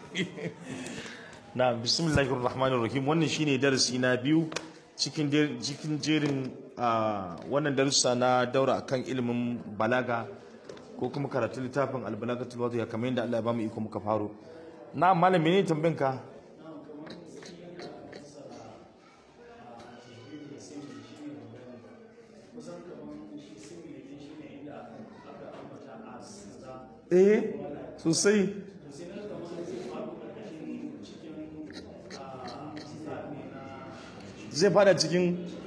na bismillahir rahmanir rahim wannan shine darasi na biyu cikin der- cikin jerin ah, wannan darussa na daura akan ilimin balaga ko kuma karatun littafin albalagatul wadiya kamar yadda Allah ya bamu iko muka faro na malam menene tambayin ka eh sosai zai fada cikin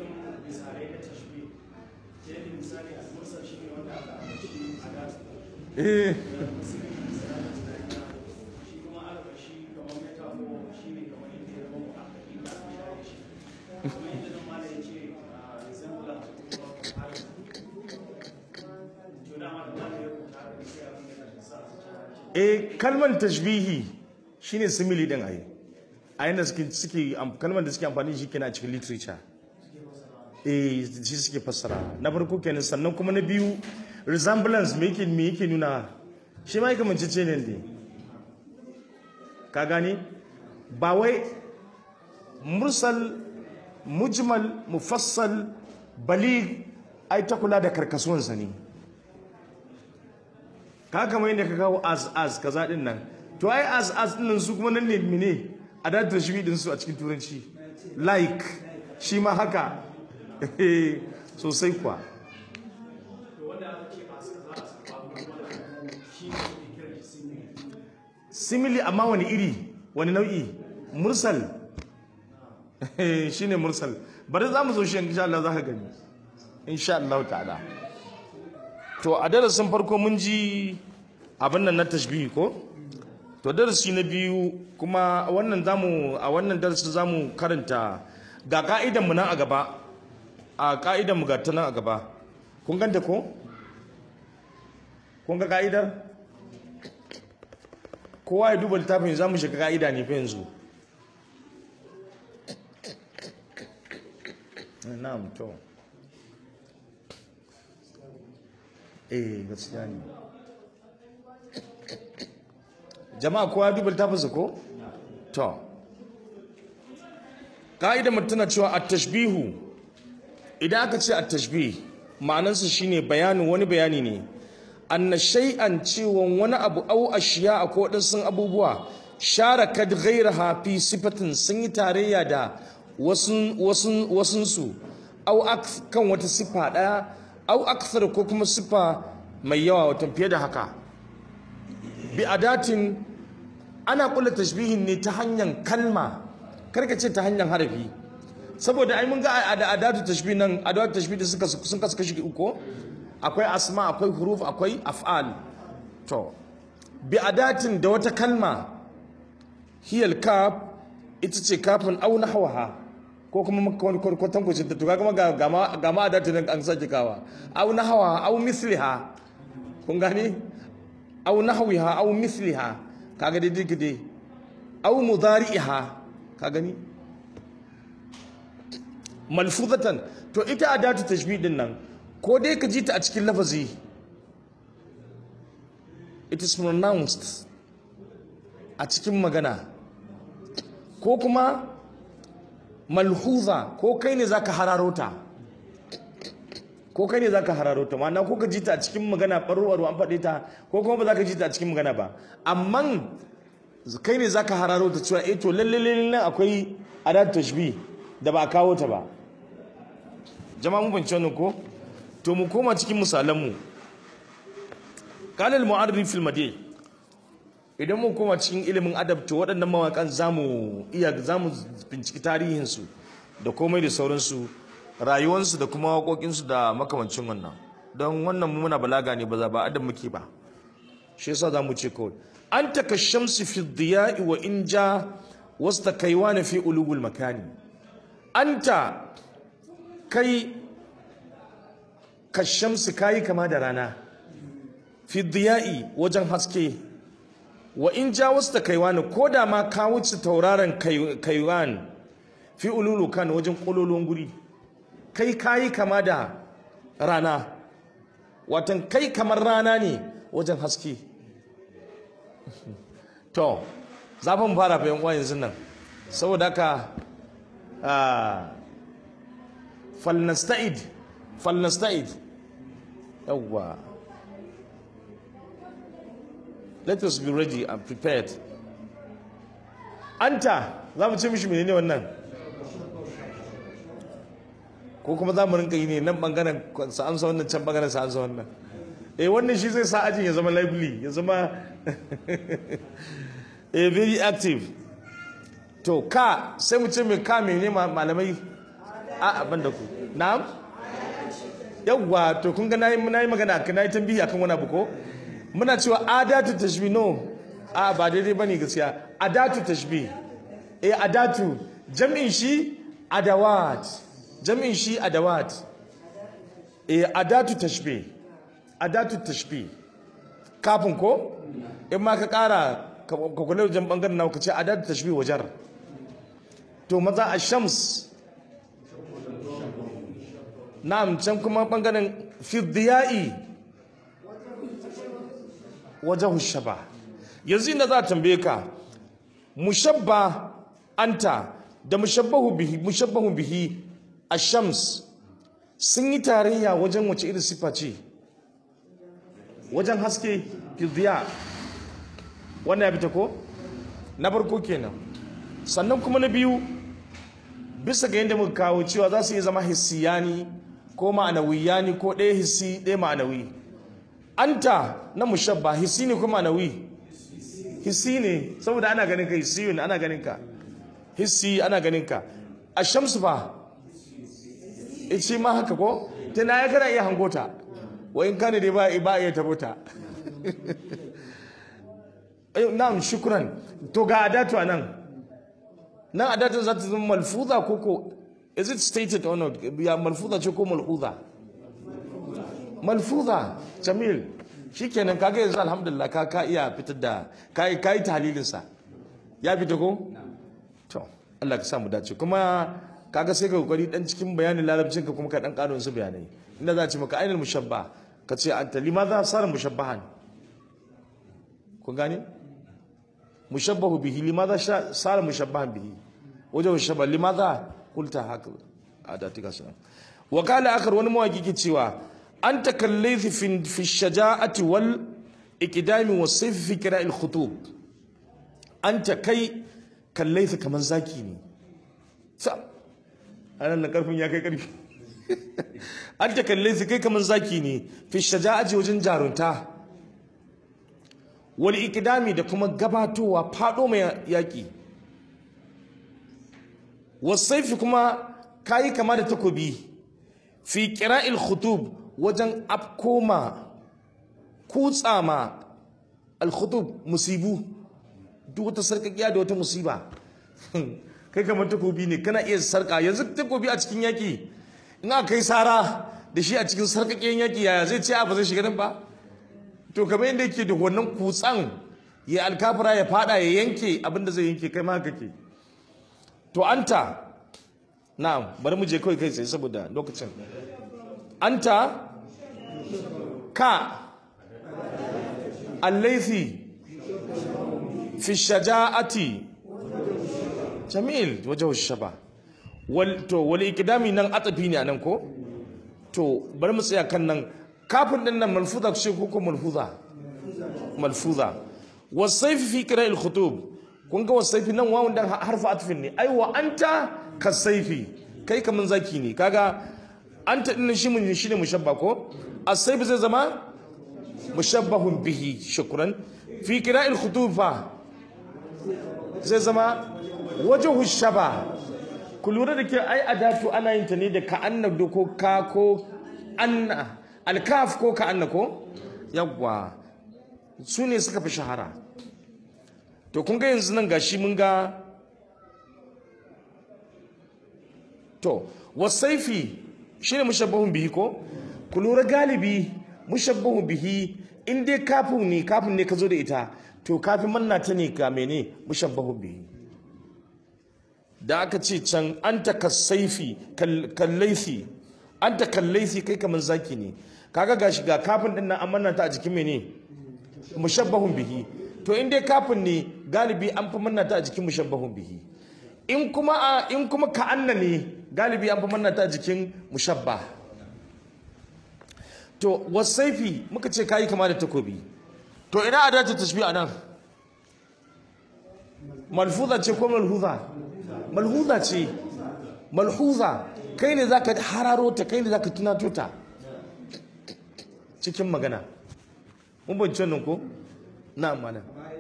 eh eh kalmar tashbihi shine simile din ai a yanda suke suke am- kalmar da suke amfani da shi kenan a cikin literature eh shi suke fassara na farko kenan sannan kuma na biyu resemblance me yake me yake nuna shi ma yake mancece ne ne ka gane ba wai mursal mujmal mufassal balig ai ta kula da karkasuwansa ne ka kama yadda ka kawo as as kaza din nan to ai as as din nan su kuma nan ne mene a da tashbi din su a cikin turanci like shi ma haka sosai kuwa simili amma wani iri wani nau'i mursal shine mursal bari za mu zo shi insha Allah za ka gani insha Allah ta'ala to a darasin farko mun ji abin nan na tashbihi ko to darasi na biyu kuma wannan zamu a wannan darasi zamu karanta ga ka'idan mu nan a gaba a ka'idan mu ga ta nan a gaba kun ganta ko kun ga ka'idar kowa ya duba littafin zamu shiga ka'ida ne fa yanzu na'am to eh gaskiya ne jama'a kowa ya duba littafinsa ko to ka'ida tana cewa at-tashbihu idan aka ce at-tashbih ma'anarsa shine bayanin wani bayani ne anna shay'an cewa wani abu au ashiya ko sun abubuwa sharakat ghayraha fi sifatin sun yi tarayya da wasun wasun wasunsu au kan wata sifa daya au akthar ko kuma sifa mai yawa wata fiye da haka bi adatin ana kula tashbihin ne ta hanyar kalma karka ce ta hanyar harafi saboda ai mun ga da adatu tashbih nan adatu tashbih da suka sun kasu kashi uku akwai asma akwai huruf akwai af'al to bi adatin da wata kalma hiyal kaf ita ce kafin au nahwaha ko kuma kwatan kucin ta tuka kuma ga ma adatu nan an sake kawa au nahwaha au misliha kun gani au nahwiha au misliha kaga dai duk dai au mudari'iha ka gani malfuzatan to ita adatu tashbih din nan ko dai ka ji ta a cikin lafazi it is pronounced a cikin magana ko kuma malhuza ko kai ne zaka hararo ta ko kai ne zaka hararo ta ma'ana ko ka ji ta a cikin magana ɓarwarwa an faɗe ta ko kuma ba za ka ji ta a cikin magana ba amma kai ne zaka hararo ta cewa eh to lalle lalle nan akwai adat tashbih da ba a kawo ta ba jama'a mun bance wannan ko to mu koma cikin misalan mu qala al mu'arrif fil madi idan mu koma cikin ilimin adab to waɗannan mawaƙan zamu iya zamu binciki tarihin su da komai da sauransu rayuwarsu da kuma waƙoƙinsu da makamancin wannan don wannan mu muna balaga ne ba za ba adab muke ba shi yasa zamu ce kawai anta kashamsi fi dhiya'i wa in ja wasta kaiwana fi ulugul makani anta kai kashamsi kayi kama da rana fi dhiya'i wajen haske wa in ja wasta kaiwana ko da ma ka wuce tauraron kaiwan fi ululu kan wajen kololon guri kai kayi kama da rana watan kai kamar rana ne wajen haske to zafin fara fa yan uwa yanzu nan saboda haka falnasta'id falnasta'id yawwa let us be ready and prepared anta za mu ce mishi menene wannan ko kuma za mu rinka yi ne nan bangaren sa amsa wannan can bangaren sa amsa wannan eh wannan shi zai sa ajin ya zama lively ya zama eh very active to ka sai mu ce mai ka mene malamai a abin da ku na'am yawwa to kun ga nayi nayi magana kan nayi tambihi akan wani abu ko muna cewa adatu tashbih no a ba daidai bane gaskiya adatu tashbih eh adatu jam'in shi adawat jam'in shi adawat eh adatu tashbih adatu tashbih kafin ko in ma ka kara ka kula wajen bangaren nawa ka ce adatu tashbih wajar to maza ash-shams na'am can kuma bangaren fiddiya'i wajahu shaba yanzu inda za a tambaye ka mushabba anta da mushabbahu bihi mushabbahu bihi ash-shams sun yi tarayya wajen wace irin sifa ce wajen haske fiddiya wannan ya fita ko na farko kenan sannan kuma na biyu bisa ga yadda muka kawo cewa za su iya zama hissiyani ko ma'anawiyani ko ɗaya hissi ɗaya ma'anawi anta na mushabba hissi ne ko ma'anawi hissi ne saboda ana ganin ka hissi ne ana ganin ka hissi ana ganin ka a shamsu ba ce ma haka ko ta na ya kana iya hangota wa in kane dai ba ba iya tabota na'am shukran to ga adatu anan nan adatun za ta zama malfuza ko ko is it stated or not ya malfuza ce ko malfuza malfuza jamil shikenan kaga yanzu alhamdulillah ka ka iya fitar da kai kai tahlilin sa ya fita ko to Allah ka sa mu dace kuma kaga sai ka kokari dan cikin bayanin larabcin ka kuma ka dan karo su bayanai inda za a ce maka ainul mushabba ka ce anta limadha sara mushabbahan kun gane mushabbahu bihi limadha sara mushabbahan bihi wajen shabba limadha kulta haka adatika sanan wa qala akhar wani mawaki ke cewa anta kallaythi fi fi shaja'ati wal iqdami was sayf fi qira'il khutub anta kai kallaythi kaman zaki ne sa anan na karfin ya kai karfi anta kallaythi kai kaman zaki ne fi shaja'ati wajen jarunta wal iqdami da kuma gabatowa fado mai yaki wasaifi kuma kayi kama da takobi fi qira'il khutub wajen afkoma kutsama al khutub musibu duk wata sarkakiya da wata musiba kai kamar takobi ne kana iya sarka yanzu takobi a cikin yaki in aka kai sara da shi a cikin sarkakiyan yaki yaya zai ce a ba zai shiga nan ba to kamar yadda yake da wannan kutsan ya alkafira ya fada ya yanke abinda zai yanke kai ma kake to anta na'am bari mu je kawai kai sai saboda lokacin anta ka allaithi fi shaja'ati jamil wajen shaba wal to wal ikdami nan atafi ne anan ko to bari mu tsaya kan nan kafin din nan malfuza ce ko ko malfuza malfuza wasaifi fi qira'il khutub kun ga wasaifi nan wawun dan harfa atfin ne ai wa anta kasaifi kai kaman zaki ne kaga anta din shi mun shi ne mushabba ko asaifi zai zama mushabbahun bihi shukran fi qira'il khutub fa zai zama wajhu shaba ku lura da ke ai adatu ana yin ta ne da ka anna ko ka ko anna alkaf ko ka anna ko yawwa su ne suka fi shahara to kun ga yanzu nan gashi mun ga to wasaifi shine mushabbahun bihi ko ku lura galibi mushabbahun bihi in dai kafin ne kafin ne ka zo da ita to kafin manna ta ne ga mene mushabbahun bihi da aka ce can anta kasaifi kallaifi anta kallaifi kai kamar zaki ne kaga gashi ga kafin din nan an manna ta a jikin mene mushabbahun bihi to in dai kafin ne galibi an fi manna ta a jikin mushabbahun bihi in kuma a in kuma ka'anna ne galibi an fi manna ta a jikin mushabba to wasaifi muka ce kayi kama da takobi to ina adatu tashbih anan malfuza ce ko malhuza malhuza ce malhuza kai ne zaka hararo ta kai ne zaka tunato ta cikin magana mun bance wannan ko na mana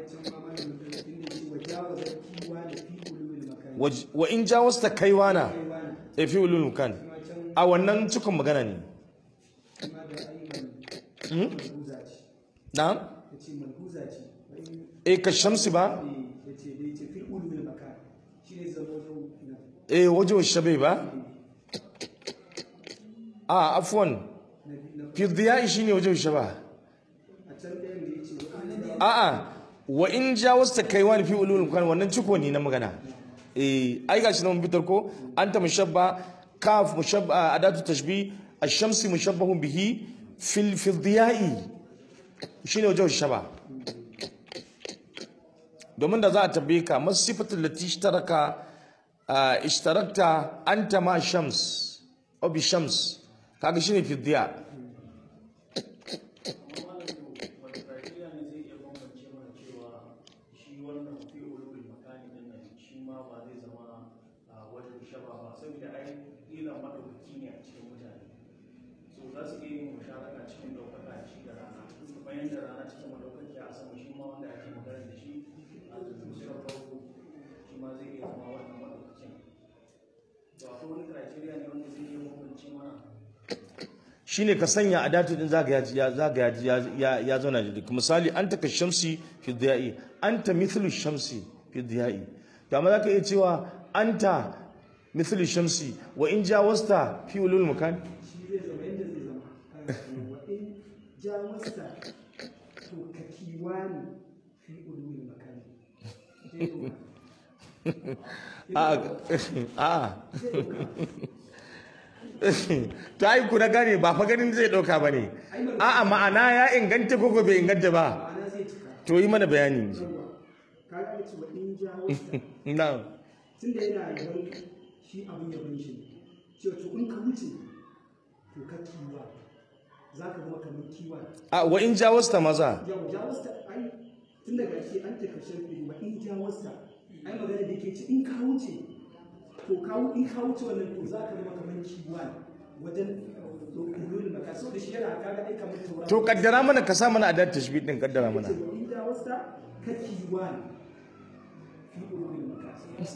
wa in jawasta kaiwana e fi ulul kan a wannan cikin magana ne na e ka shamsi ba e wajen shabai ba a afwan fi diya shi ne wajen shaba a'a wa in jawasta kaiwan fi ulul kan wannan ciko ne na magana eh ai gashi nan bitar ko anta mushabba kaf mushabba adatu tashbih ash-shamsi mushabbahun bihi fil fi diya'i shine wajen shaba domin da za a tabbe ka masifatul lati ishtaraka ishtarakta anta ma shams aw bi shams kaga shine fi diya shine ka sanya adatu din zaga ya zaga ya ya zauna da duk misali anta ka shamsi fi diya'i anta mithlu shamsi fi diya'i to amma zaka iya cewa anta mithlu shamsi wa in jawasta fi ulul makan shi zai zama yadda zai zama wa in jawasta to ka kiwani fi ulul makan a ta yi kuna gane ba fa ganin zai ɗauka ba ne a'a ma'ana ya inganta ko bai inganta ba ma'ana zai cika to yi mana bayani yawa ka ga ce wa in jawasta na tunda yana yaban shi abin yaban shi ne cewa to in ka wuce to ka kiwa za ka zama kamar kiwa a wa in jawasta maza yau jawasta ai tun daga shi an ta karshen fili wa in jawasta ai magana da ke ci in ka wuce to ka wu- in ka wuce wannan to za ka zama kamar kiwa wajen ulul maka saboda shi yana kaga ai kamar tauraro to kaddara mana ka sa mana adad tashbih din kaddara mana yace wa in jawasta ka kiwa fi ulul maka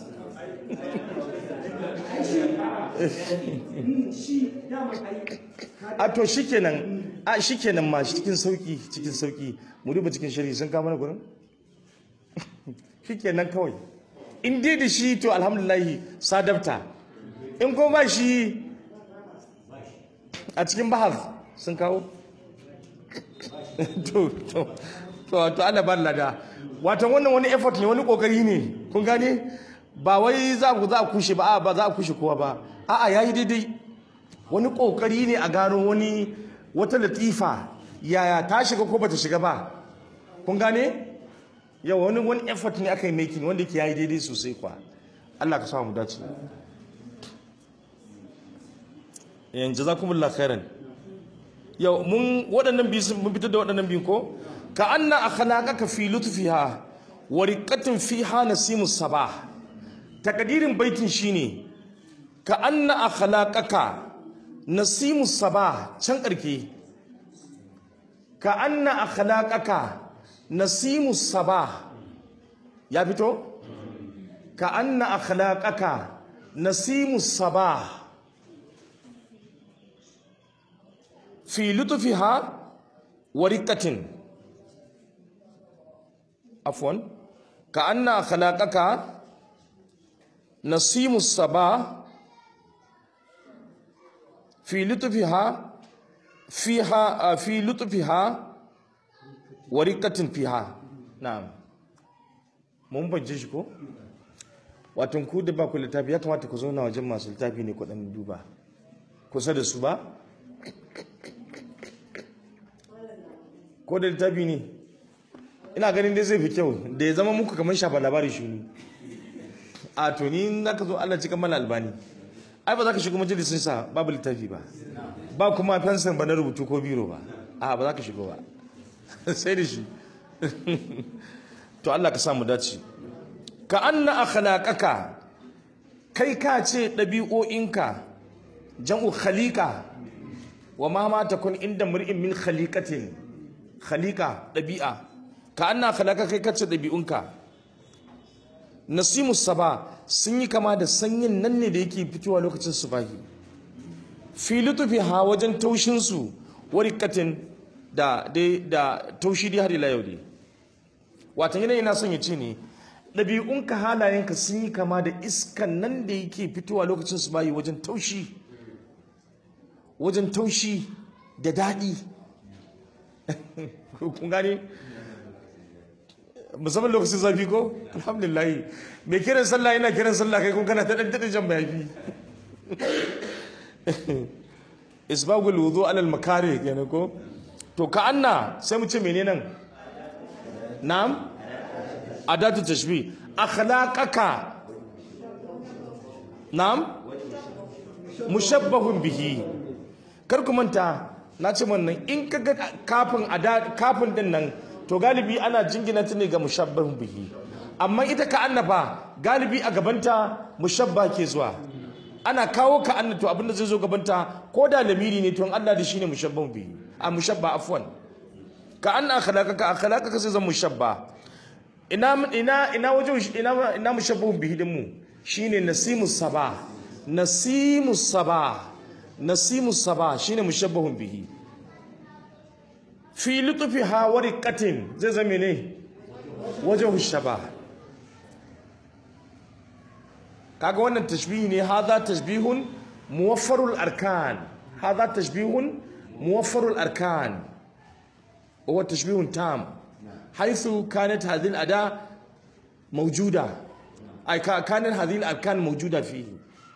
ai shi a'a shi dama ai ka a to shikenan a shikenan ma cikin sauki cikin sauki mu duba cikin shari'i sun kama mana gurin shikenan kawai in dai da shi to alhamdulillah sadafta in ko ba shi a cikin bahar sun kawo to to to to Allah ba lada wato wannan wani effort ne wani kokari ne kun gane ba wai za ku za a kushe ba a ba za a kushe kowa ba a'a yayi daidai wani kokari ne a gano wani wata latifa yaya ta shiga ko bata shiga ba kun gane yau wani wani effort ne aka yi making wanda ke yayi daidai sosai kwa Allah ka sa mu dace yan jazakumullahu khairan yau mun waɗannan biyu sun mun fitar da waɗannan biyu ko ka anna akhlaqaka fi lutfiha wa riqatin fiha nasimus sabah takadirin baitin shine ka anna akhlaqaka nasimus sabah can karke ka anna akhlaqaka nasimus sabah ya fito ka anna akhlaqaka nasimus sabah fi lutfiha wa riqatin afwan ka anna akhlaqaka nasimus sabah في لطفها فيها آه، في لطفها ورقة فيها نعم mun bance shi ko wato ku da ba ku littafi ya kamata ku zauna wajen masu littafi ne ku dan duba kusa da su ba ko da littafi ne ina ganin dai zai fi kyau da ya zama muku kamar shafa labari shuni a to ni in ka zo Allah cikin mala albani ai ba za ka shigo majalisin sa babu littafi ba ba kuma fensan ba na rubutu ko biro ba a ba za ka shigo ba sai da shi to Allah ka samu dace ka anna akhlaqaka kai ka ce ɗabi'o'inka jam'u khaliqa wa ma ma takun inda mur'in min khaliqatin khaliqa ɗabi'a ka anna akhlaqa kai ka ce ɗabi'unka nasimu saba sun yi kama da sanyin nan ne da yake fitowa lokacin subahi fi lutufi ha wajen taushinsu warikatin da da taushi dai har ila yau dai watan yanayi na son ya ce ne ɗabi'unka halayenka sun yi kama da iskan nan da yake fitowa lokacin su bayi wajen taushi wajen taushi da daɗi kun gane musamman lokacin zafi ko alhamdulillah mai kiran sallah yana kiran sallah kai kun kana ta ɗan taɗa jan mayafi isbagul wudu alal makare kenan ko to ka anna sai mu ce menene nan na'am adatu tashbih akhlaqaka na'am mushabbahun bihi kar ku manta na ce wannan in ka ga kafin ada kafin din nan to galibi ana jingina ta ne ga mushabbahun bihi amma ita ka annafa galibi a gabanta mushabba ke zuwa ana kawo ka anna to abinda zai zo gabanta ko da lamiri ne to in Allah da shine mushabbahun bihi a mushabba afwan ka anna akhlaqaka akhlaqaka sai zan mushabba ina ina ina wajen ina ina mushabbahun bihi din mu shine nasimus saba nasimus saba nasimus saba shine mushabbahun bihi fi lutfiha wa riqatin zai zame ne wajhu shaba kaga wannan tashbihi ne hadha tashbihun muwaffarul arkan hadha tashbihun muwaffarul arkan huwa tashbihun tam حيث كانت هذه الأداة موجودة أي كانت هذه الأركان موجودة فيه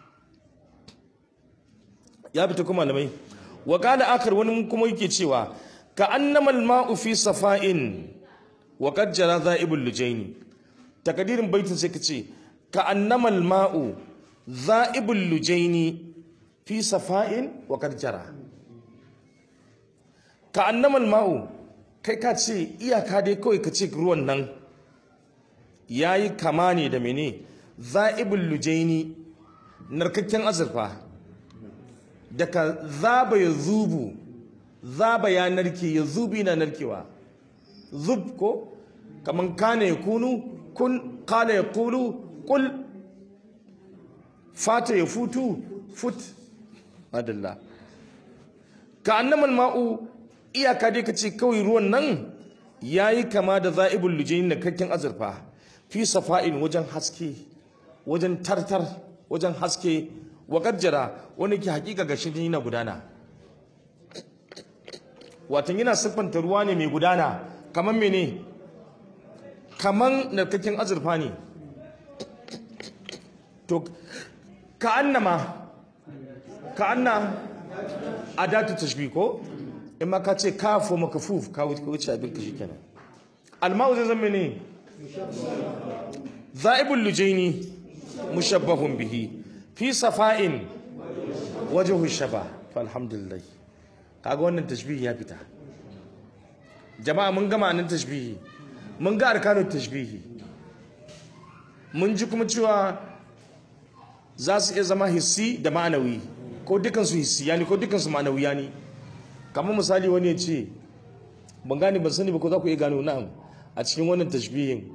يا بتكم malamai وقال آخر wani kuma yake cewa كأنما الماء في صفاء وقد جرى ذائب اللجين takadirin baitin sai kace كأنما الماء ذائب اللجين في صفاء وقد جرى كأنما الماء kai ka ce iyaka dai kawai ka ce ruwan nan ya yi kama ne da mene za'ibul lujaini narkakken azurfa daga zaba ya zubu zaba ya narke ya zubi na narkewa zub ko kaman kana ya kunu kun kala ya kulu kul fata ya futu fut madalla ka annamal ma'u iyaka dai ka ce kawai ruwan nan ya yi kama da za'ibul lujayin da kakken azurfa fi safa'in wajen haske wajen tartar wajen haske wa jara wani ke hakika ga shi na gudana watan yana siffanta ruwa ne mai gudana kaman mene kaman narkakken azurfa ne to ka annama ka anna adatu tashbih ko in ma ka ce kafo makafuf ka wuce abin ka shikenan alma'u zai zama ne za'ibul lujaini mushabbahun bihi fi safa'in wajhu shaba fa alhamdulillah kaga wannan tashbihi ya fita jama'a mun gama nan tashbihi mun ga arkanun tashbihi mun ji kuma cewa za su iya zama hissi da ma'anawi ko dukansu hissi yani ko dukansu ma'anawi yani kamar misali wani ya ce ban gane ban sani ba ko za ku iya gano na'am a cikin wannan tashbihin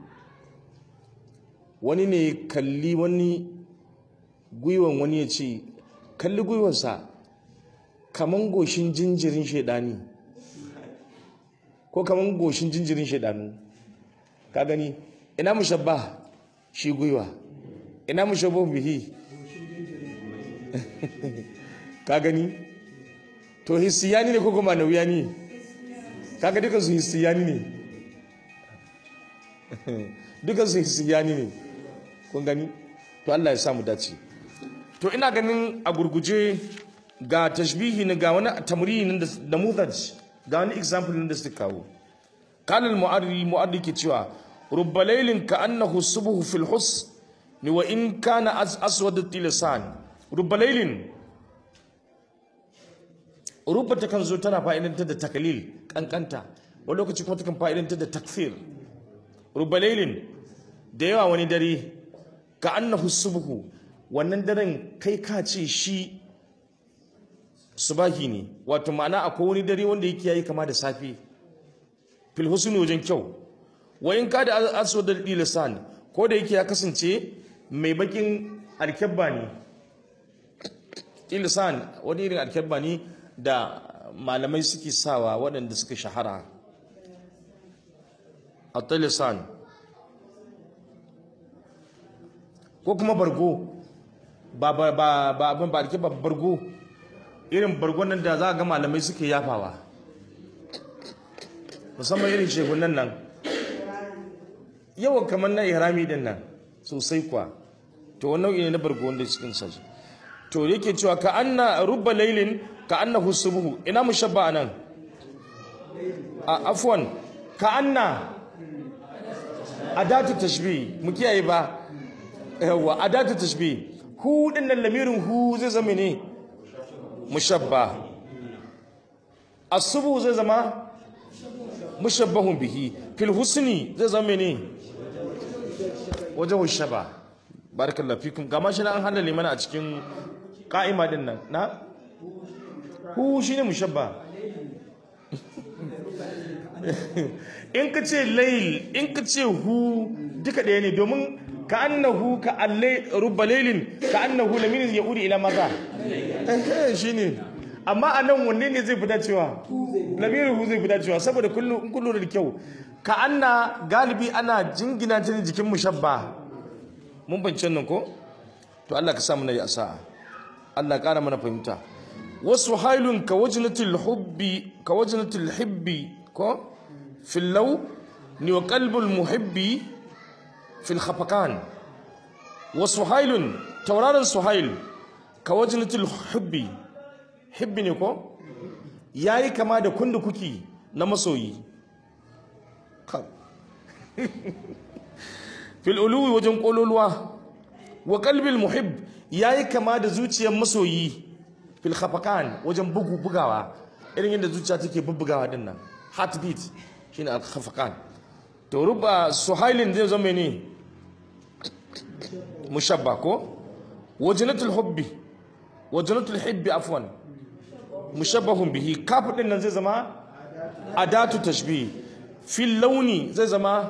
wani ne kalli wani gwiwan wani ya ce kalli gwiwansa kaman goshin jinjirin shaidani ko kaman goshin jinjirin shaidanu ka gani ina mushabba shi gwiwa ina mushabba bihi ka gani to hissiyani ne ko kuma nauyani kaga dukan su hissiyani ne dukan su hissiyani ne kun gani to Allah ya samu dace to ina ganin a gurguje ga tashbihi ne ga wani tamrini da mudaj ga wani example da suka kawo qala al mu'arri mu'arri ke cewa rubba laylin ka annahu subhu fil hus ni wa in kana as aswad al lisan rubba laylin rubba ta kan zo tana fa'idantar da takalil kankanta wani lokaci kuma ta kan fa'idantar da takfir rubba laylin da yawa wani dare ka annahu subhu wannan daren kai ka ce shi subahi ne wato ma'ana akwai wani dare wanda yake yayi kama da safe fil husni wajen kyau wa in ka da aso da lisan ko da yake ya kasance mai bakin alkebba ne lisan wani irin alkebba ne da malamai suke sawa waɗanda suka shahara a lisan ko kuma bargo ba ba ba ba abin ba alkebba bargo irin bargon nan da za a ga malamai suke yafawa musamman irin shehunan nan yawan kamar na ihrami din nan sosai kwa to wani nau'i ne na bargo wanda cikin sa to yake cewa ka anna rubba laylin ka annahu subhu ina mushabba nan a afwan ka anna adatu tashbih mu kiyaye ba yawa adatu tashbih hu din nan lamirin hu zai zama ne mushabba asubu zai zama mushabbahun bihi fil husni zai zama ne wajen shaba barakallahu fikum gama shi na an halale mana a cikin ka'ima din nan na hu shine mushabba in ka ce layl in ka ce hu duka ɗaya ne domin ka annahu ka allai rubba laylin ka annahu lamin ya uri ila maza eh shine amma anan wanne ne zai fita cewa lamirin hu zai fita cewa saboda kullu in kullu da kyau ka anna galibi ana jingina ta jikin mushabba mun bance nan ko to Allah ka sa mu nayi asa'a Allah ƙara mana fahimta wasu hailun ka wajnatil hubbi ka wajnatil hibbi ko fil law ni wa qalbul muhibbi fil khafakan wa suhailun tauraron suhail ka wajnatil hubbi hibbi ne ko yayi kama da kundu kuki na masoyi fil uluwi wajen kololuwa wa qalbil muhibb yayi kama da zuciyar masoyi fil khafakan wajen bugu bugawa irin yadda zuciya take bubbugawa din nan heartbeat shine al khafakan to ruba suhailin zai zama ne mushabba ko wajnatul hubbi wajnatul hibbi afwan mushabbahun bihi kafu din nan zai zama adatu tashbih fil launi zai zama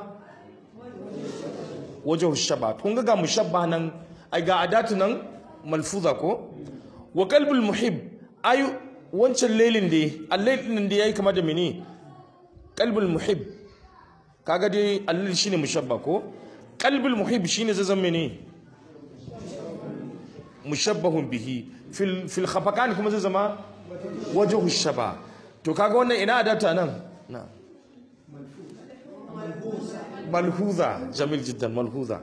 wajen shaba kun ga mushabba nan ai ga adatu nan malfuza ko wa qalbul muhib ai wancan lailin da al-lailin da yayi kama da mene qalbul muhib kaga dai allil shine mushabba ko qalbul muhib shine zai zama mene mushabbahun bihi fil fil khafakan kuma zai zama wajhu shaba to kaga wannan ina adata nan na malhuza jamil jiddan malhuza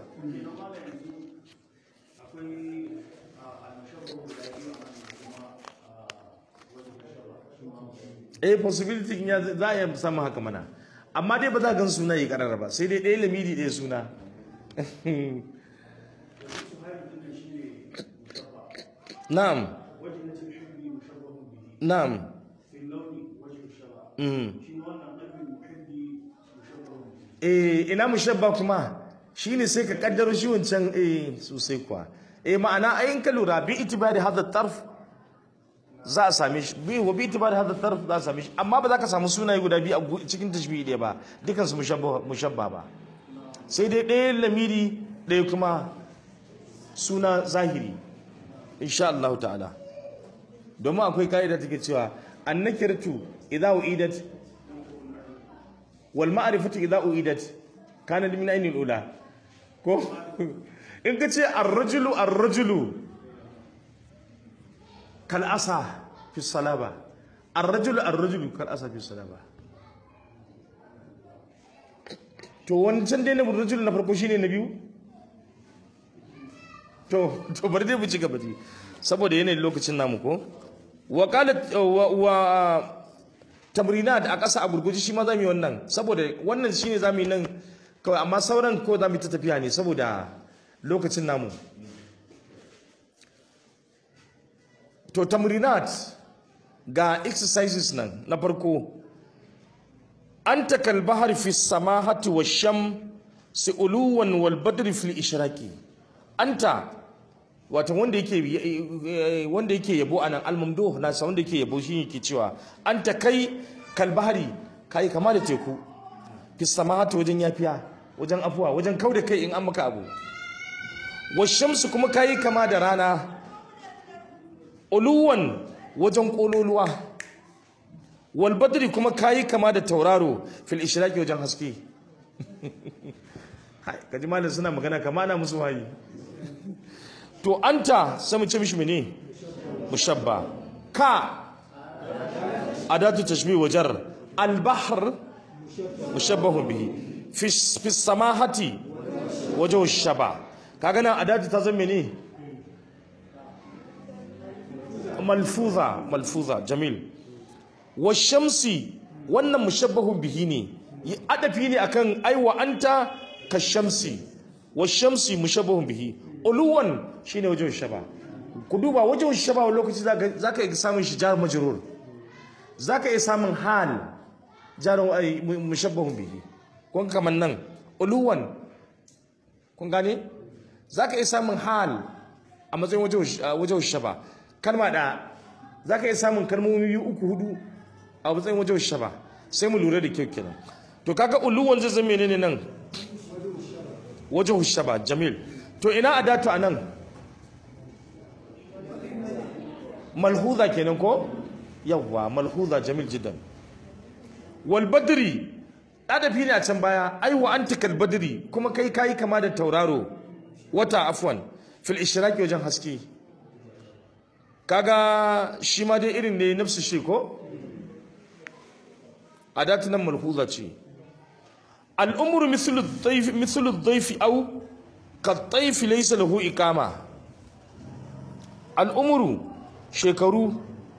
eh possibility ya za a iya samun haka mana amma dai ba za gan suna yi karara ba sai dai ɗaya lamidi ɗaya suna na'am na'am eh ina mushabba kuma shine sai ka kaddaro shi wancan eh sosai kuwa eh ma'ana ayin ka lura bi itibari hadha tarf za a same shi bi wa bi itibari hadha tarf za a same shi amma ba za ka samu sunaye guda biyu a cikin tashbihi ɗaya ba dukan su mushabba mushabba ba sai dai ɗaya lamiri ɗaya kuma suna zahiri insha Allah ta'ala domin akwai ka'ida take cewa annakirtu idza uidat wal ma'rifatu idza uidat kana min ayni ula ko in ka ce ar-rajulu ar-rajulu kal asa fi salaba ar-rajulu ar-rajulu kal asa fi salaba to wancan dai na rajulu na farko shine na biyu to to bari dai mu ci gaba dai saboda yanayin lokacin namu ko wa qalat wa tamrinat a ƙasa a gurguji shi ma za mu yi wannan saboda wannan shine za mu yi nan kawai amma sauran ko za mu yi ta tafiya ne saboda lokacin namu to tamrinat ga exercises nan na farko anta kal bahri fi samahati wa sham uluwan wal badri fil ishraqi anta wato wanda yake wanda yake yabo anan al-mamduh nasa wanda yake yabo shi yake cewa anta kai kal bahri kai kama da teku fi samahati wajen yafiya wajen afuwa wajen kauda kai in an maka abu wa shamsu kuma kai kama da rana uluwan wajen kololuwa wal badri kuma kayi kama da tauraro fil ishraqi wajen haske hai kaji malam suna magana kama na musu wayi to anta sai mu ce mishi mene mushabba ka adatu tashbih wajar al bahr mushabbah bihi fi fi samahati wajhu shaba kaga nan adatu ta zama mene malfuza malfuza jamil wa shamsi wannan mushabbahun bihi ne yi adafi ne akan aiwa anta ka shamsi wa shamsi mushabbahun bihi uluwan shine wajen shaba ku duba wajen shaba wani lokaci zaka iya samun shi jar majrur zaka iya samun hal jar mushabbahun bihi kun kaman nan uluwan kun gane zaka iya samun hal a matsayin wajen shaba kalma da za ka iya samun kalmomi biyu uku hudu a matsayin wajen shaba sai mu lura da kyau kenan to kaga uluwan zai zama ne nan wajen shaba jamil to ina adatu a nan malhuza kenan ko yawwa malhuza jamil jidan wal badri adafi ne a can baya ai wa anta kal badri kuma kai kai kama da tauraro wata afwan fil ishraqi wajen haske kaga shi ma dai irin ne nafsu shi ko adatu nan malhuza ce al'umru mislu dhayf mislu dhayf aw ka dhayf laysa lahu iqama al'umru shekaru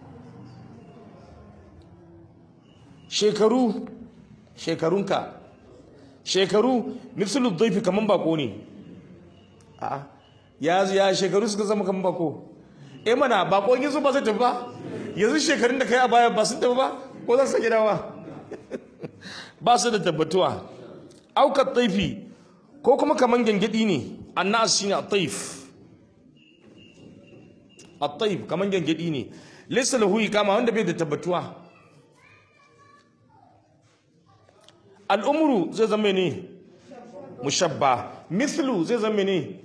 shekaru shekarunka shekaru mislu dhayf kaman bako ne a'a ya ya shekaru suka zama kaman bako eh mana bakon yanzu ba zai tafi ba yanzu shekarun da kai a baya ba sun tafi ba ko za su sake dawa ba su da tabbatuwa aukar taifi ko kuma kaman gangadi ne annas shine at-taif at-taif kaman gangadi ne laysa lahu kama wanda bai da tabbatuwa al-umru zai zama ne mushabba mithlu zai zama ne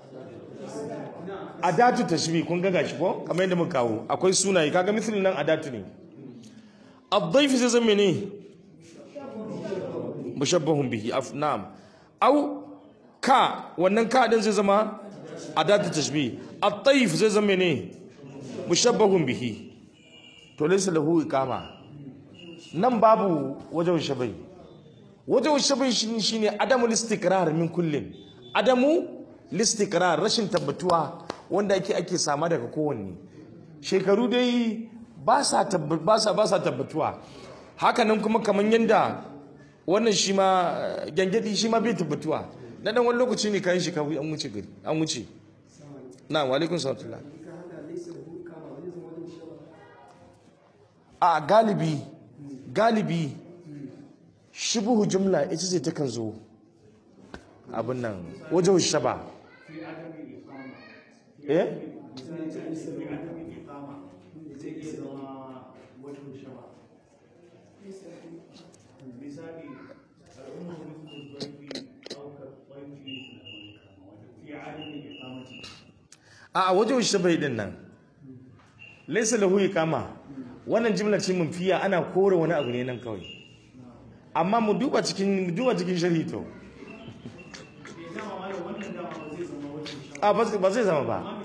adatu tashbih kun ga gashi ko kamar yadda muka kawo akwai sunaye kaga misali nan adatu ne ad-dayf zai zama ne mushabbahun bihi af na'am au ka wannan ka din zai zama adatu tashbih at-tayf zai zama ne mushabbahun bihi to laysa lahu iqama nan babu wajen shabai wajen shabai shine adamul istikrar min kullin adamu listikrar rashin tabbatuwa wanda ake ake sama daga kowanne shekaru dai ba sa tabbatuwa hakanan kuma kamar yadda wannan shi ma gyangyaɗi shi ma bai tabbatuwa na dan wani lokaci ne kayan shekaru an wuce gari an wuce na walikun salatullah a galibi galibi shubuhu jumla ita ce takan zo abin nan wajen shaba eh a wajen shabai din nan laisa lahu kama wannan jimla ce mun fiya ana kore wani abu ne nan kawai amma mu duba cikin mu duba cikin sharhi to a ba zai zama ba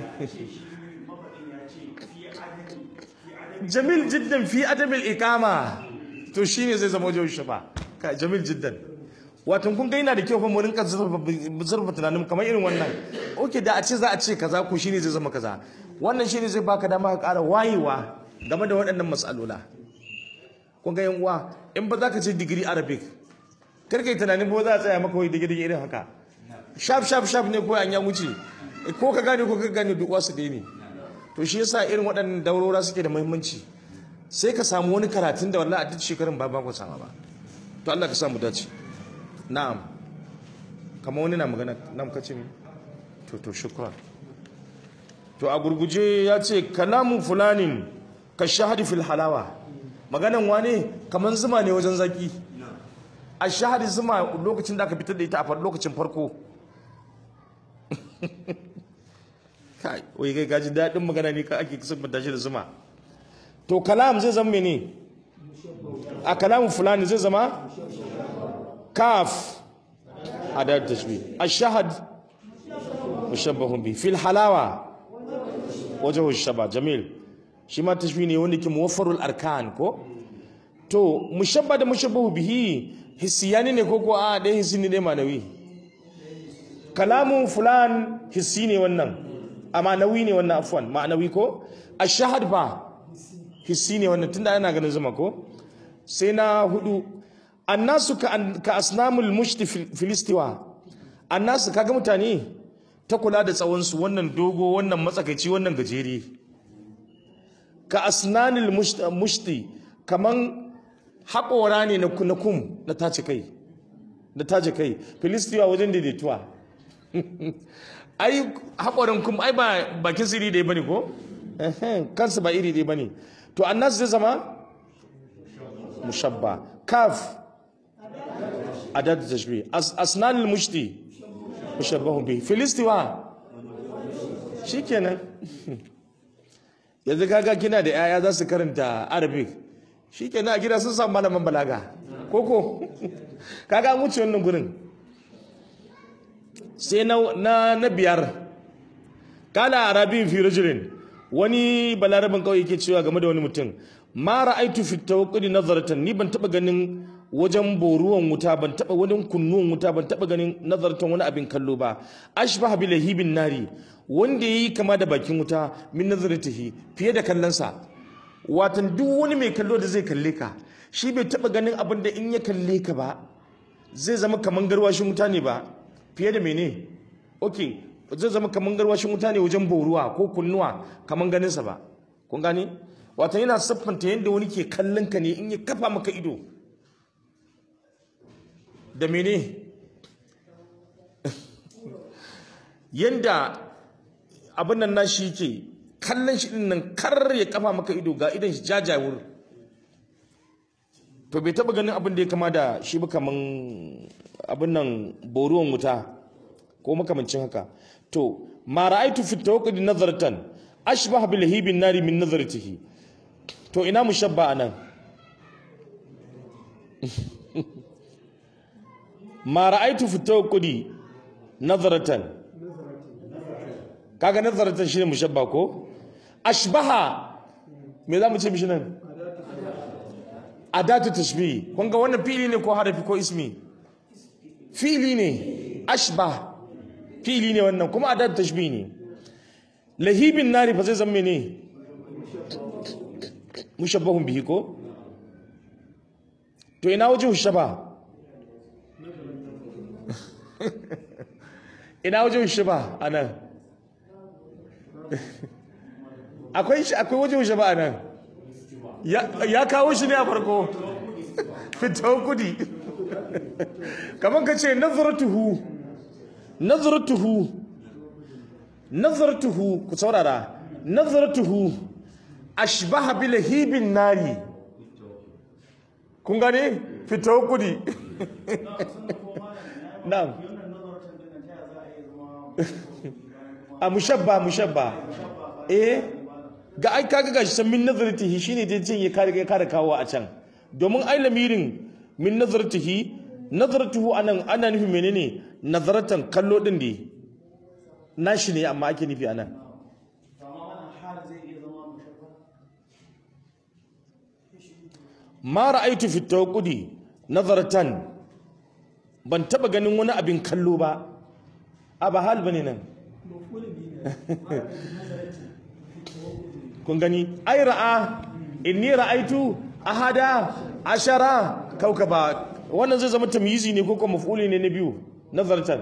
jamil jiddan fi adabil iqama to shine zai zama wajen shafa ka jamil jiddan wato kun ga yana da kyau fa mu rinka zurfa tunanin kamar irin wannan okay da a ce za a ce kaza ko shine zai zama kaza wannan shine zai baka dama ka ƙara wayewa game da waɗannan matsalola kun ga yan uwa in ba za ka ce digiri arabic kar kai tunanin ba za a tsaya maka wai digiri irin haka shaf shaf shaf ne ko an ya wuce ko ka gane ko ka gane duk wasu dai ne to shi yasa irin waɗannan daurora suke da muhimmanci sai ka samu wani karatun da wallahi a duk shekarun ba ba ku sama ba to Allah ka samu dace na'am kamar wani na magana na muka ce mi to to shukran to a gurguje ya ce kalamu fulanin ka shahadi fil halawa maganan wane kamar zuma ne wajen zaki a shahadi zuma lokacin da aka fitar da ita a lokacin farko kai wai kai gaji daɗin magana ne ka ake siffanta shi da zuma to kalam zai zama mene a kalamu fulani zai zama kaf adad tashbih ash-shahad mushabbahun bi fil halawa wajhu shaba jamil shi ma tashbih ne wanda ke muwaffarul arkan ko to mushabba da mushabbahu bihi hissiyani ne ko ko a dai hissi ne dai manawi kalamun fulan hissi ne wannan a ma'anawi ne wannan afwan ma'anawi ko ash-shahad fa hissi ne wannan tunda ana ganin zuma ko sai na hudu annasu ka, ka asnamul mushti filistiwa annasu kaga mutane ta kula da tsawonsu wannan dogo wannan matsakaici wannan gajere ka asnanil mushti kaman haƙora ne na kum na tace kai na tace kai filistiwa wajen daidaituwa ai haƙorin kum ai ba bakin siri dai bane ko kansu ba iri dai bane to annas zai zama mushabba kaf adad tashbih asnan al-mushti mushabbahun bihi filistiwa shikenan yanzu kaga kina da yaya za su karanta arabic shikenan a gida sun samu malaman balaga koko kaga an wuce wannan gurin sai na na biyar kala arabin fi rajulin wani balarabin kawai yake cewa game da wani mutum ma ra'aitu fi tawakkuli nazaratan ni ban taba ganin wajen boruwan wuta ban taba wani kunnuwan wuta ban taba ganin nazaratan wani abin kallo ba ashbaha bi lahibin nari wanda yayi kama da bakin wuta min nazaratihi fiye da kallonsa watan duk wani mai kallo da zai kalle ka shi bai taba ganin abin da in ya kalle ka ba zai zama kaman garwashin wuta ne ba fiye da mene okay zai zama kaman garwashin wuta ne wajen boruwa ko kunnuwa kaman ganinsa ba kun gane watan yana siffanta yadda wani ke kallon ka ne in ya kafa maka ido da mene yadda abin nan nashi yake kallon shi din nan kar ya kafa maka ido ga idan shi jajawur to bai taba ganin abin da ya kama da shi ba kaman abin nan boruwan wuta ko makamancin haka to ma ra'aitu fi tawakkudi nazaratan ashbah bil hibin nari min nazaratihi to ina mushabba anan ma ra'aitu fi tawakkudi nazaratan kaga nazaratan shine mushabba ko ashbaha me zamu ce mishi nan adatu tashbih kun ga wannan fi'ili ne ko harafi ko ismi fi'ili ne ashbah fi'ili ne wannan kuma adatu tashbih ne lahibin nari fa zai zama ne mushabbahun bihi ko to ina wajen shaba ina wajen shaba anan akwai shi akwai wajen shaba anan ya kawo shi ne a farko fito kudi kamar ka ce nazaratuhu nazaratuhu nazaratuhu ku saurara nazaratuhu ashbaha bil hibin nari kun gane fito kudi na'am a mushabba mushabba eh ga ai kaga gashi san min nazaratihi shine dai cin ya kare kare kawo a can domin ai lamirin min nazaratihi nazaratuhu anan ana nufi menene nazaratan kallo din ne nashi ne amma ake nufi anan ma ra'aitu fi tawaqqudi nazaratan ban taba ganin wani abin kallo ba a ba hal bane nan kun gani ai ra'a inni ra'aitu ahada ashara kaukaba wannan zai zama tamyizi ne ko kuma maf'uli ne na biyu nazartan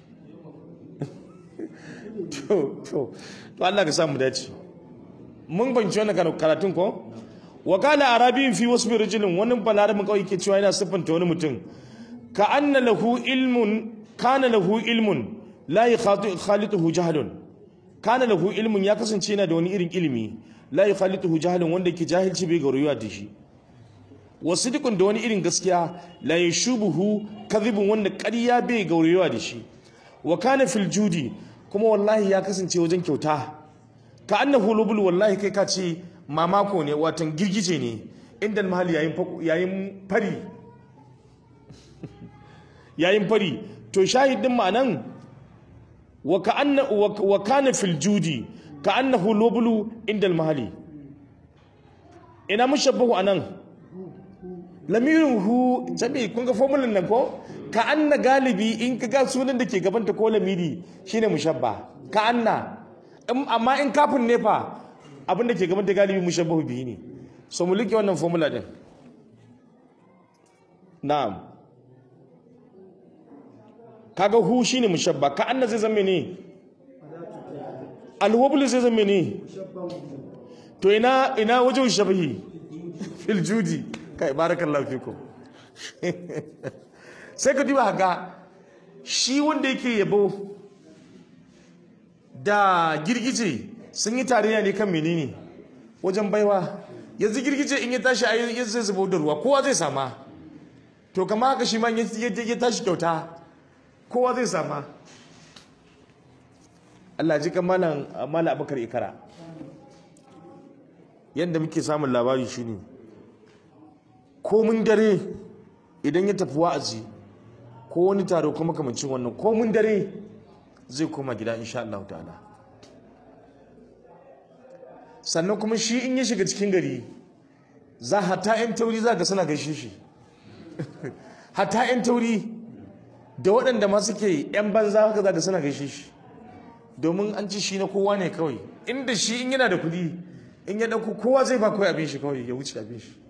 to to to Allah ka samu dace mun banci wannan karatun ko wa kana arabiyin fi wasfi rajulin wani balarabin kawai ke cewa yana siffanta wani mutum ka anna lahu ilmun kana lahu ilmun la yakhalituhu jahlun kana lahu ilmun ya kasance yana da wani irin ilimi la yakhalituhu jahlun wanda ke jahilci bai gaurayuwa da shi wasidikun da wani irin gaskiya la yashubuhu kadhibun wanda ƙarya bai gaurayuwa da shi wa kana fil judi kuma wallahi ya kasance wajen kyauta ka annahu lubul wallahi kai ka ce mamako ne watan girgije ne inda mahali yayin yayin fari yayin fari to shahidin ma'anan wa ka'anna wa kana fil judi ka annahu lubulu inda mahali ina mushabbahu anan lamirin hu jami kun ga formulin nan ko ka anna galibi in ka ga sunan da ke gabanta ko lamiri shine mushabba ka anna amma in kafin ne fa abin da ke gabanta galibi mushabbahu bihi ne so mu like wannan formula din na'am kaga hu shine mushabba ka anna zai zama ne alwablu zai zama ne to ina ina wajen shabahi fil judi kai barakallahu fikum sai ka duba haka shi wanda yake yabo da girgije sun yi tarayya ne kan menene wajen baiwa yanzu girgije in ya tashi a yanzu zai zubo da ruwa kowa zai sama to kama haka shi ma ya tashi kyauta kowa zai sama Allah ji kan malam malam Abubakar Ikara yanda muke samun labari shine komin dare idan ya tafi wa'azi ko wani taro kuma kamancin wannan komin dare zai koma gida insha Allah ta'ala sannan kuma shi in ya shiga cikin gari za hata 'yan tauri za ga suna gaishe shi hata 'yan tauri da waɗanda ma suke 'yan banza haka za ga suna gaishe shi domin an ci shi na kowa ne kawai inda shi in yana da kuɗi in ya ɗauko kowa zai ba kawai abin shi kawai ya wuce abin shi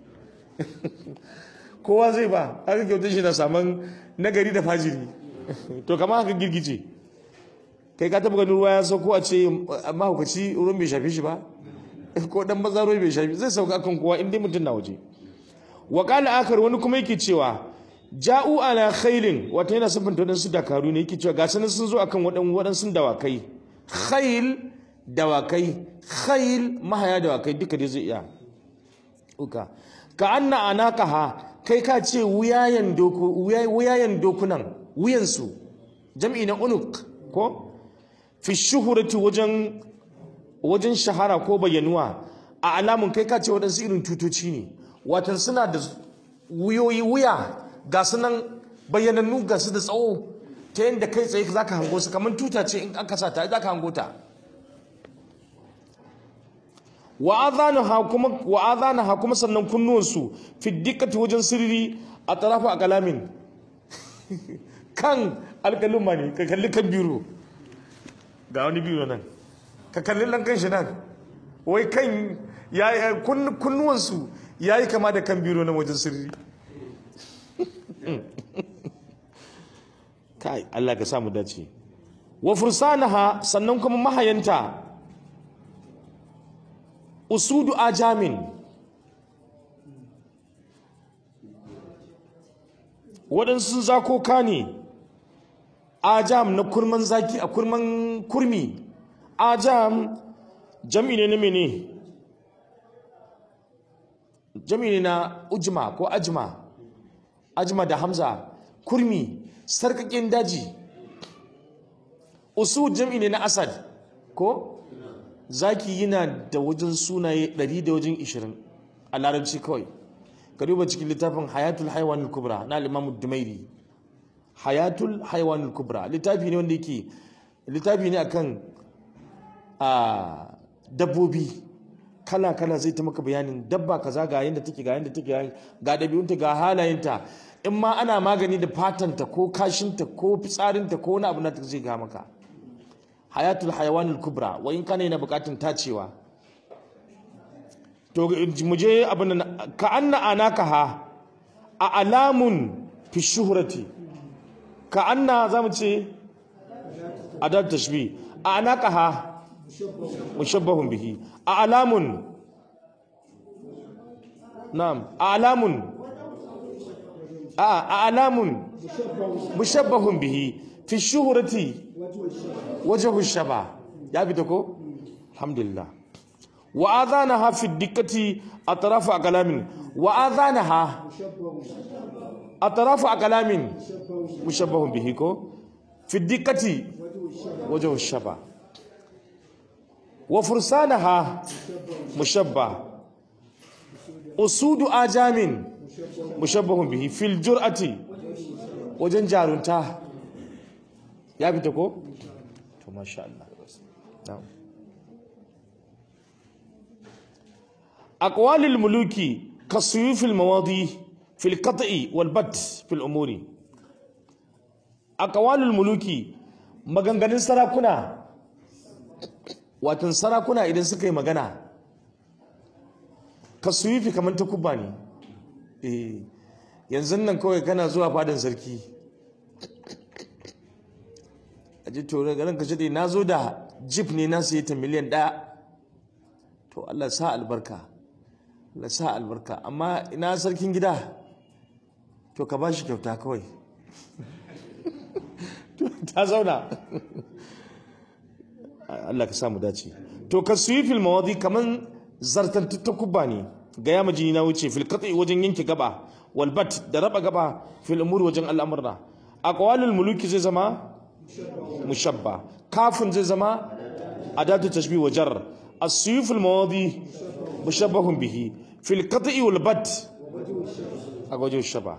kowa zai ba haka kyautar shi na saman nagari da fajiri to kama haka girgice kai ka taba ganin ruwa ya sauko a ce mahaukaci ruwan bai shafi shi ba ko dan maza ruwa bai shafi zai sauka kan kowa inda mutum na waje wa qala akar wani kuma yake cewa ja'u ala khailin wata yana sifanta wadansu dakaru ne yake cewa ga sanin sun zo akan wadan wadansu dawakai khail dawakai khail mahaya dawakai duka dai zai iya uka ka anna anaqaha kai ka ce wuyayen doku wuyayen dokunan wuyansu jam'i na unuk ko fi shuhurati wajen wajen shahara ko bayyanuwa a alamun kai ka ce waɗansu irin tutoci ne watan suna da wuyoyi wuya ga su nan bayyanannu ga su da tsawo ta yadda kai tsaye za ka hango su kamar tuta ce in aka sa ta za ka hango ta wa'azana ha kuma sannan kunnuwansu fi dikkati wajen sirri a tarafa a kalamin kan alƙaluma ne ka kalli kan biro ga wani biro nan ka kalli lankan shi nan wai kan kunnuwansu ya yi kama da kan biro na wajen sirri kai Allah ka samu dace wa fursanaha sannan kuma mahayanta usudu ajamin waɗansu zakoka ne ajam na kurman zaki a kurman kurmi ajam jami ne na mene jami ne na ujma ko ajma ajma da hamza kurmi sarkakin daji usu jami ne na asad ko zaki yana da wajen sunaye 100 da wajen 20 a larabci kawai ka duba cikin littafin hayatul haiwanul kubra na al-imam dumairi hayatul haiwanul kubra littafi ne wanda yake littafi ne akan a dabbobi kala kala zai ta maka bayanin dabba kaza ga yanda take ga yanda take ga dabi'unta ga halayenta in ma ana magani da fatanta ko kashinta ko fitsarinta ko wani abu na ta zai ga maka hayatul haiwanul kubra wa in kana yana bukatun tacewa to mu je abin nan ka anna anaka ha a alamun fi shuhrati ka anna zamu ce adat tashbih a anaka ha mushabbahun bihi a alamun na'am a alamun a a alamun mushabbahun bihi fi shuhrati wajhu shaba ya fita ko alhamdulillah wa adhanaha fi dikkati atraf kalamin wa adhanaha atraf kalamin mushabbahun bihi ko fi dikkati wajhu shaba wa fursanaha mushabbah usudu ajamin mushabbahun bihi fil jur'ati wajen jarunta ya fita ko to masha Allah na'am aqwalul muluki kasuyufil mawadi fil qat'i wal bat fil umuri aqwalul muluki maganganun sarakuna watan sarakuna idan suka yi magana kasuyufi kamar ta kubba ne eh yanzu nan kawai kana zuwa fadin sarki a ji tore garin ka shaɗe na zo da jip ne na sayi ta miliyan ɗaya to Allah sa albarka Allah sa albarka amma ina sarkin gida to ka ba shi kyauta kawai ta zauna Allah ka samu dace to ka suyi fil mawadi kaman zartantattu kubba ne ga ya majini na wuce fil qat'i wajen yanke gaba wal bat da raba gaba fil umur wajen al'amurra aqwalul muluki zai zama mushabba kafin zai zama adatu tashbih wa jar as-suyuf al-mawadi mushabbahun bihi fil qat'i wal bat a wajen shaba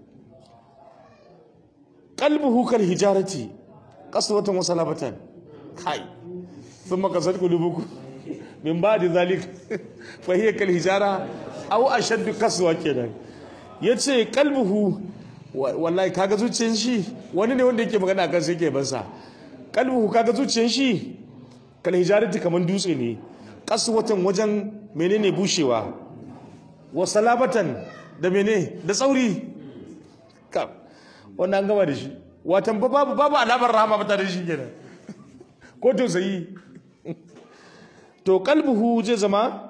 qalbuhu kal hijarati qaswatan wa salabatan kai thumma qasat qulubukum min ba'di zalik fa hiya kal hijara aw ashaddu kaswa kenan yace qalbuhu wallahi kaga zuciyar shi wani ne wanda yake magana akan sai yake bansa qalbuhu kaga zuciyar shi kal hijarati kaman dutse ne kaswatan wajen menene bushewa wa salabatan da mene da tsauri ka wannan an gama da shi watan babu babu alamar rahama ba da shi kenan ko tausayi to kalbuhu zai zama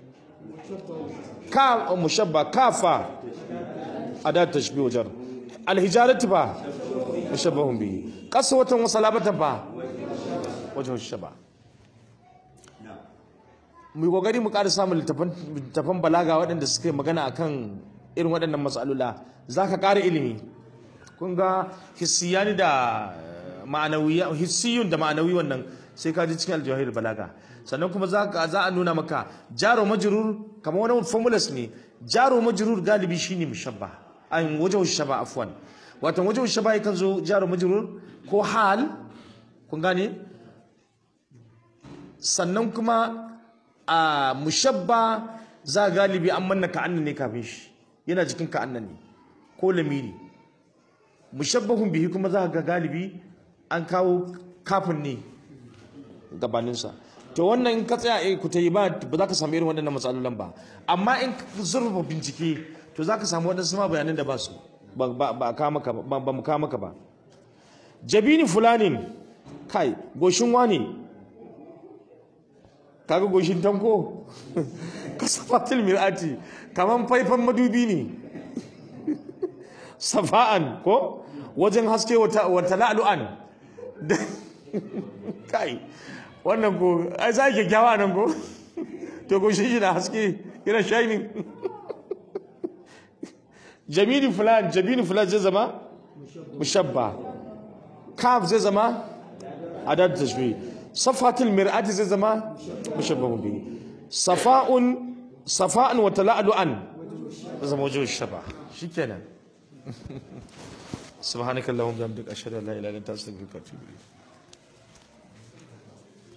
ka mushabba kafa adat tashbih wajar alhijaratu fa mushabbahun bihi qaswatan wa salabatan fa wajhu shaba mu kokari mu ƙara samun littafan balaga waɗanda suka yi magana akan irin waɗannan matsalula zaka ƙara ilimi kun ga hissiyani da ma'anawiya hissiyun da ma'anawi wannan sai ka ji cikin aljawahir balaga sannan kuma za a nuna maka jaro majrur kamar wani formulas ne jaro majrur galibi shine mushabba an wajen shaba afwan wato wajen shaba yakan zo jaro majrur ko hal kun gane sannan kuma a mushabba za galibi an manna ka'annan ne kafin shi yana jikin ka'annan ne ko lamiri mushabbahun bihi kuma za ga galibi an kawo kafin ne gabaninsa to wannan in ka tsaya eh ku tayi ba ba za ka samu irin waɗannan matsalolin ba amma in ka zurfa bincike to za ka samu waɗansu ma bayanan da ba su ba ba ka maka ba ba mu ka maka ba jabini fulanin kai goshin wani kaga goshin tanko kasafatul mir'ati kaman faifan madubi ne safa'an ko wajen haske wata la'lu'an kai wannan ko ai za ki kyakkyawa nan ko to ko shi na haske yana shining jamini fulan jamini fulan zai zama mushabba kaf zai zama adad tashbih safatul mir'ati zai zama mushabbahun bihi safa'un safa'an wa tala'lu'an zai zama wajen shaba shikenan سبحانك اللهم وبحمدك اشهد ان لا اله الا انت استغفرك واتوب اليك